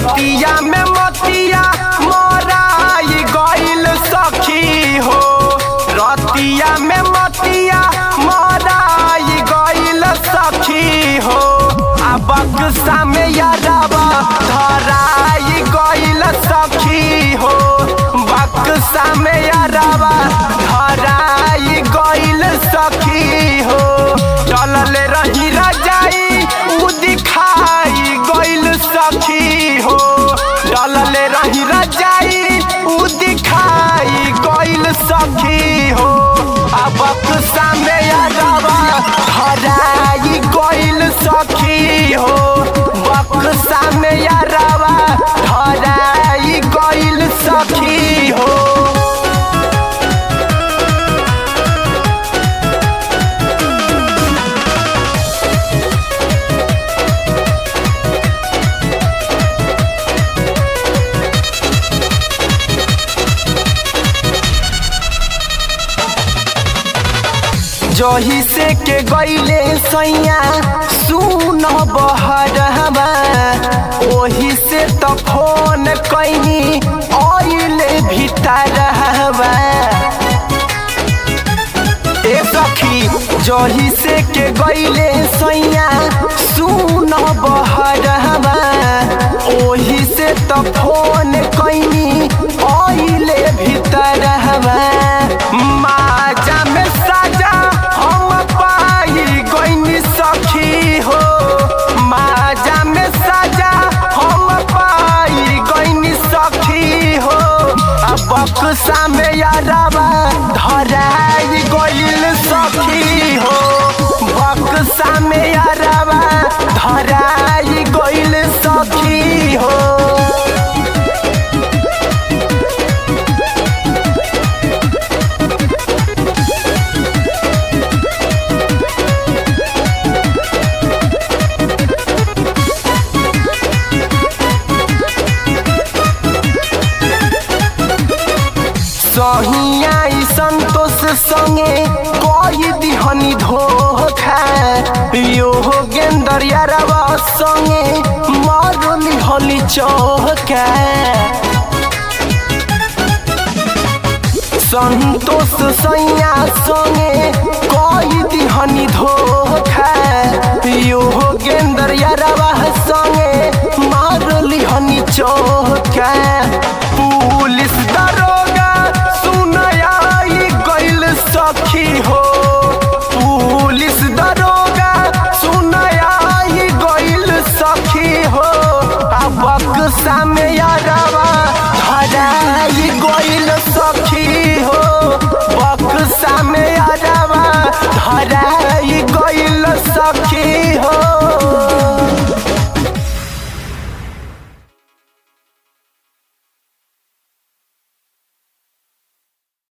रतिया में मतिया मोराई गइल सखी हो रतिया में मतिया मोराई गइल सखी हो आ बक्सा में यारबा धराई गइल सखी हो बक्सा में यारबा धराई गइल सखी हो चलल रही रजाई उ दिखाई गइल सखी हो चलल रही रजाई उ दिखाई गइल सखी हो अब बक्सा में यारबा धराई गइल सखी हो बक्सा में यारबा धराई गइल सखी हो जही से के गईले सैया सुन बहरवा ओही से त फोन कैनी आइले भीतरवा ए सखी जही से के गईले सैया सुन बहरवा ओही से त फोन कैनी आइले भीतरवा माजा में साजा हम पाई गईनी सखी हो माजा में साजा हम पाई गईनी सखी हो अब बक्सा में यारबा धराई गइल सखी हो बक्सा में यारबा धराई गइल सखी हो सहिया संतोष संगे कई दिहनी धोखा यो गेंदर यारवा संगे मारली हली चौका संतोष सैया संगे कई दिहनी धोखा यो गेंदर यारवा संगे मारली हनी चौका